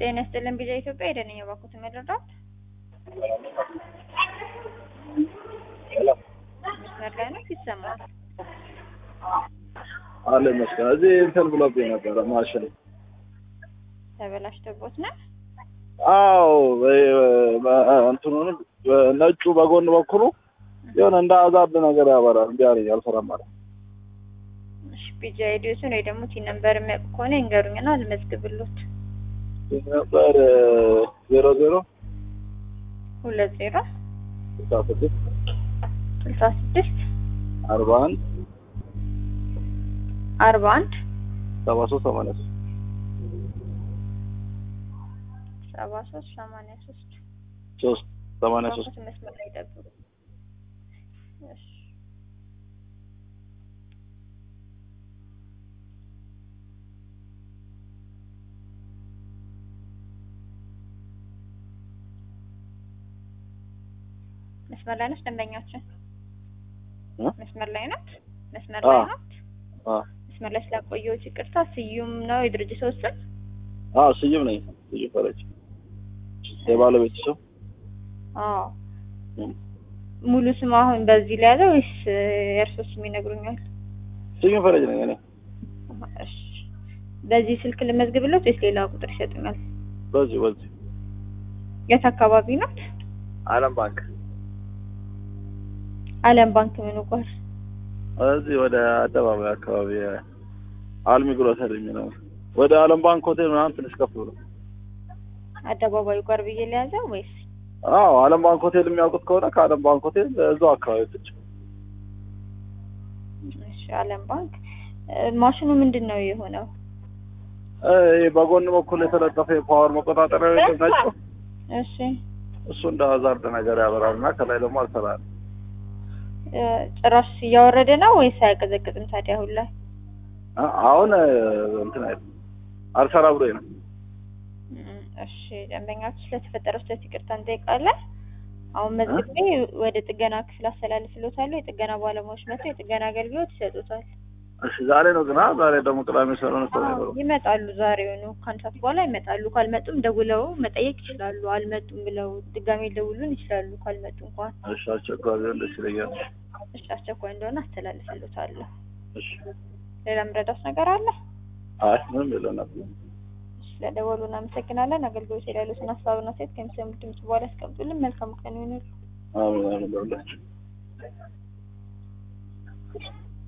ጤና ይስጥልን ቢዛ ኢትዮጵያ የደነኛ ባኩት መረዳት መስመር ላይ ነው ይሰማል። አለ ይመስገን። እዚህ እንትን ብሎብኝ ነበረ ማሽን። ተበላሽቶቦት ነው። አዎ እንትኑን ነጩ በጎን በኩሉ የሆነ እንደ አዛብ ነገር ያበራል። እንዲ አለኝ አልሰራም ማለት እሺ ቢጃ አይዲዮስን ወይ ደግሞ ቲ ነምበር የሚያውቁ ከሆነ ይንገሩኝና ልመዝግብሎት። ነበር ዜሮ ዜሮ ሁለት ዜሮ ስልሳ ስድስት ስልሳ ስድስት አርባ አንድ አርባ አንድ ሰባ ሶስት ሰማንያ ሶስት ሰባ ሶስት ሰማንያ ሶስት ሶስት ሰማንያ ሶስት ባኩት መስመር ላይ ጠብቁ። እሺ መስመር ላይ ነች ደንበኛችን እ? መስመር ላይ ናት። መስመር አዎ። ላይ ናት። አ መስመር ላይ ስላቆየሁት ይቅርታ። ስዩም ነው የድርጅት ስም። አ ስዩም ነኝ። ስዩም ፈረጅ የባለቤት ስም አዎ እም። ሙሉ ስም አሁን በዚህ ላይ ያለው ወይስ የእርሶ ስም ይነግሩኛል? ስዩም ፈረጅ ነኝ እኔ። እሺ በዚህ ስልክ ልመዝግብለት ወይስ ሌላ ቁጥር ይሰጡኛል? በዚህ በዚህ የት አካባቢ ናት? አለም ባንክ አለም ባንክ ምኑ ጋር? እዚህ ወደ አደባባይ አካባቢ አልሚ ግሮሰሪ የሚለው ወደ አለም ባንክ ሆቴል ምናምን ትንሽ ከፍ ብሎ አደባባዩ ጋር ብዬ ለያዘው ወይስ? አዎ አለም ባንክ ሆቴል የሚያውቁት ከሆነ ከአለም ባንክ ሆቴል እዛው አካባቢ ትች እሺ አለም ባንክ እ፣ ማሽኑ ምንድን ነው የሆነው? ይህ በጎን በኩል የተለጠፈ የፓወር መቆጣጠሪያ ነጭ እሺ እሱ እንደ ሀዛርድ ነገር ያበራል እና ከላይ ደግሞ አልሰራል እ፣ ጭራሽ እያወረደ ነው ወይስ አያቀዘቅዝም ታዲያ አሁን ላይ? አሁን እንትን አይደል አልሰራ ብሎ ነው እም፣ እሺ ደንበኛችሁ ስለተፈጠረው ስህተት ይቅርታ እንጠይቃለን። አሁን መዝግቤ ወደ ጥገና ክፍል አስተላልፍሎታለሁ። የጥገና ባለሙያዎች መጥተው የጥገና አገልግሎት ይሰጡታል። እሺ ዛሬ ነው ግና ዛሬ ደግሞ ቅዳሜ ስለሆነ ሰው አዎ፣ አይኖርም ይመጣሉ። ዛሬውኑ ከአንድ ሰዓት በኋላ ይመጣሉ። ካልመጡም ደውለው መጠየቅ ይችላሉ። አልመጡም ብለው ድጋሜ ሊደውሉን ይችላሉ። ካልመጡ እንኳን እሺ አስቸኳይ ቢሆን ደስ ይለኛል እሺ፣ አስቸኳይ እንደሆነ አስተላልፍሎታለሁ። እሺ ሌላ ምረዳት ነገር አለ? አይ ምንም የለንም እሺ፣ ስለደወሉ እናመሰግናለን። አገልግሎት የሌሉትን ሀሳብና ሴት ከሚሰሙት ድምጽ በኋላ ያስቀምጡልን። መልካም ቀን ይሁንልዎ። አሜን አሜን ለሁላችን